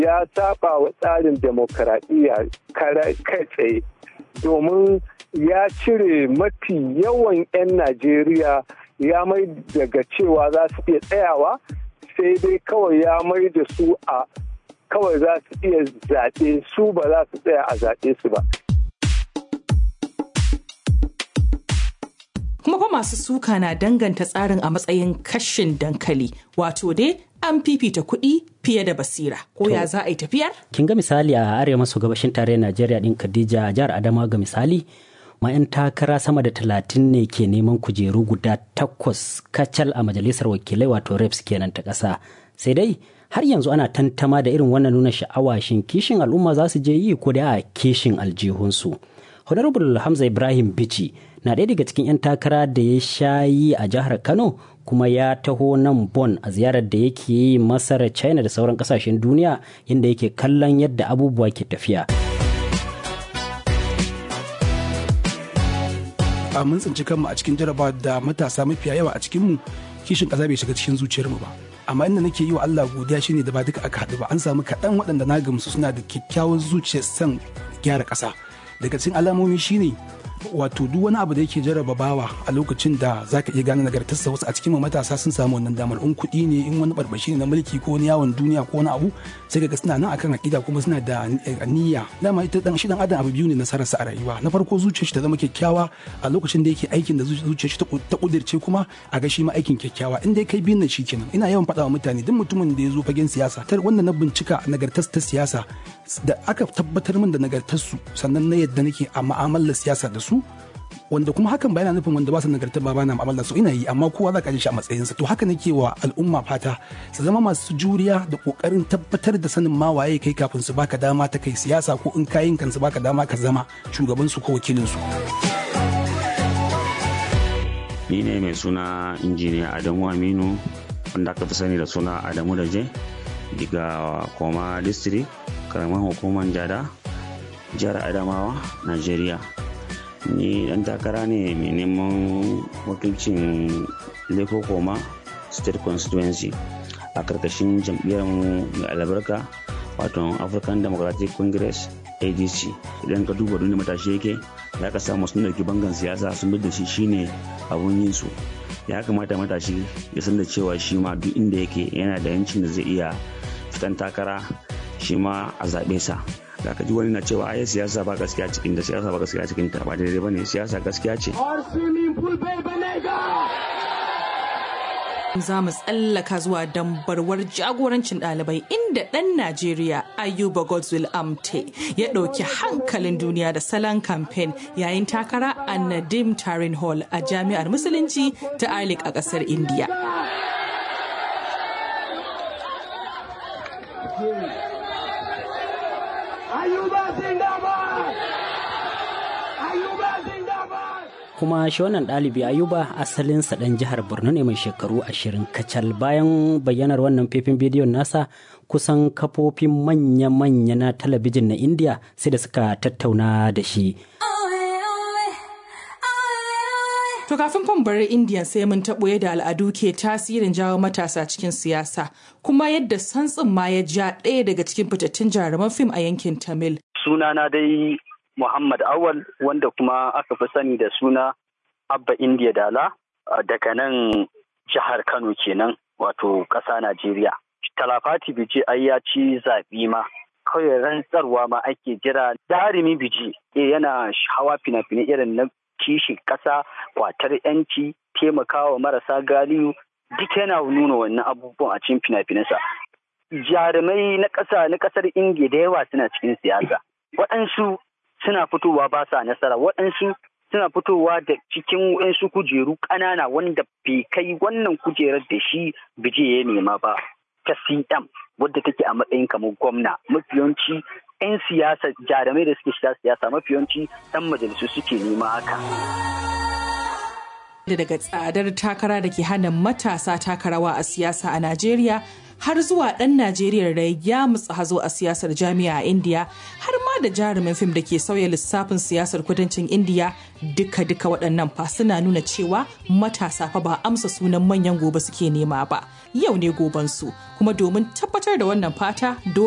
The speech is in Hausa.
ya saba wa tsarin demokaradiyya kai tsaye domin ya cire mafi yawan 'yan najeriya ya mai daga cewa za su iya tsayawa sai dai kawai ya mai da su a kawai za su iya zaɓe su ba za su tsaya a zaɓe su ba kuma fa masu suka na danganta tsarin a matsayin kashin dankali wato dai an fifita kuɗi fiye da basira ko ya za a yi tafiyar? kin ga misali a arewa maso gabashin tarayyar najeriya din khadija jihar adamawa ga misali ma 'yan takara sama da talatin ne ke neman kujeru guda takwas kacal a majalisar wakilai wato reps kenan ta ƙasa sai dai har yanzu ana tantama da irin wannan nuna sha'awa shin kishin al'umma za su je yi ko da a kishin aljihunsu honorable hamza ibrahim bichi na ɗaya daga cikin 'yan takara da ya sha yi a jihar kano kuma ya taho nan bon a ziyarar da yake yi masar china da sauran kasashen duniya inda yake kallon yadda abubuwa ke tafiya a mun tsinci kanmu a cikin jaraba da matasa mafiya yawa a cikinmu kishin ƙasa bai shiga cikin zuciyarmu ba amma inda nake yi wa Allah godiya shine da ba duka aka haɗu ba an samu kaɗan waɗanda na gamsu suna da kyakkyawar zuciyar son gyara ƙasa daga cikin alamomi shine wato duk wani abu da yake jarraba bawa a lokacin da zaka iya gane nagartarsa wasu a cikin matasa sun samu wannan damar in kuɗi ne in wani barbashi ne na mulki ko wani yawon duniya ko wani abu sai ga suna nan akan akida kuma suna da niyya dama ita dan shi dan adam abu biyu ne nasararsa a rayuwa na farko zuciyar shi ta zama kyakkyawa a lokacin da yake aikin da zuciyar shi ta kudirce kuma a ga shi ma aikin kyakkyawa in dai kai biyun nan kenan ina yawan faɗa wa mutane duk mutumin da ya zo fagen siyasa tar wanda na bincika nagartar ta siyasa da aka tabbatar min da nagartarsu sannan na yadda nake a ma'amalar siyasa da su wanda kuma hakan ba yana nufin wanda ba su nagartar ba bana mu'amala su ina yi amma kowa za ka ji shi a matsayinsa to haka nake wa al'umma fata su zama masu juriya da kokarin tabbatar da sanin ma waye kai kafin su baka dama ta kai siyasa ko in kayin kan su baka dama ka zama shugaban su ko wakilin su ni ne mai suna injiniya Adamu Aminu wanda aka fi sani da suna Adamu Daje daga Koma District karamar hukumar Jada jihar Adamawa Najeriya ni dan takara ne mai neman wakilcin leko koma state constituency a karkashin jam'iyyar mu mai albarka wato african democratic congress adc idan ka duba duniya matashi yake ya ka samu sun dauki bangan siyasa sun da shi shine abun yin su ya kamata matashi ya san da cewa shi ma duk inda yake yana da yancin da zai iya fitan takara shi ma a zaɓe sa da ka ji wani na cewa ai siyasa ba gaskiya cikin da siyasa ba gaskiya cikin ta ba daidai bane siyasa gaskiya ce za mu tsallaka zuwa dambarwar jagorancin ɗalibai inda ɗan Najeriya Ayuba Godswill Amte ya ɗauki hankalin duniya da salon kamfen yayin takara a Nadim Tarin Hall a Jami'ar Musulunci ta Alik a ƙasar India. kuma shi wannan ɗalibi ayuba asalinsa ɗan jihar borno ne mai shekaru ashirin kacal bayan bayyanar wannan faifin bidiyon nasa kusan kafofin manya-manya na talabijin na indiya sai da suka tattauna da shi To kafin fan bari Indiyan sai mun taɓo yadda al'adu ke tasirin jawo matasa cikin siyasa kuma yadda santsin ma ya ja ɗaya daga cikin fitattun jaruman fim a yankin Tamil. Sunana dai Muhammad Awal wanda kuma aka fi sani da suna Abba India Dala daga nan jihar Kano kenan wato ƙasa Najeriya. Talafati Biji ai ya ci zaɓi ma kawai rantsarwa ma ake jira jarumi Biji yana hawa fina-finai irin na kishin ƙasa kwatar 'yanci taimakawa marasa galiyu duk yana nuna wannan abubuwan a cikin fina-finansa. Jarumai na ƙasa na ƙasar Indiya da yawa suna cikin siyasa. Waɗansu suna fitowa ba sa nasara waɗansu suna fitowa da cikin waɗansu kujeru ƙanana wanda bai kai wannan kujerar da shi bije ya nema ba ta cm wadda take a matsayin kamar gwamna mafiyanci 'yan siyasa jarumai da suke shiga siyasa mafiyanci 'yan majalisu suke nema haka. daga tsadar takara da ke hana matasa takarawa a siyasa a Najeriya har zuwa ɗan Najeriya da ya mutsa hazo a siyasar jami'a a Indiya har ma da jarumin fim da ke sauya lissafin siyasar kudancin Indiya duka-duka waɗannan fa suna nuna cewa matasa fa ba amsa sunan manyan gobe suke nema ba yau ne gobansu kuma domin tabbatar da wannan fata dole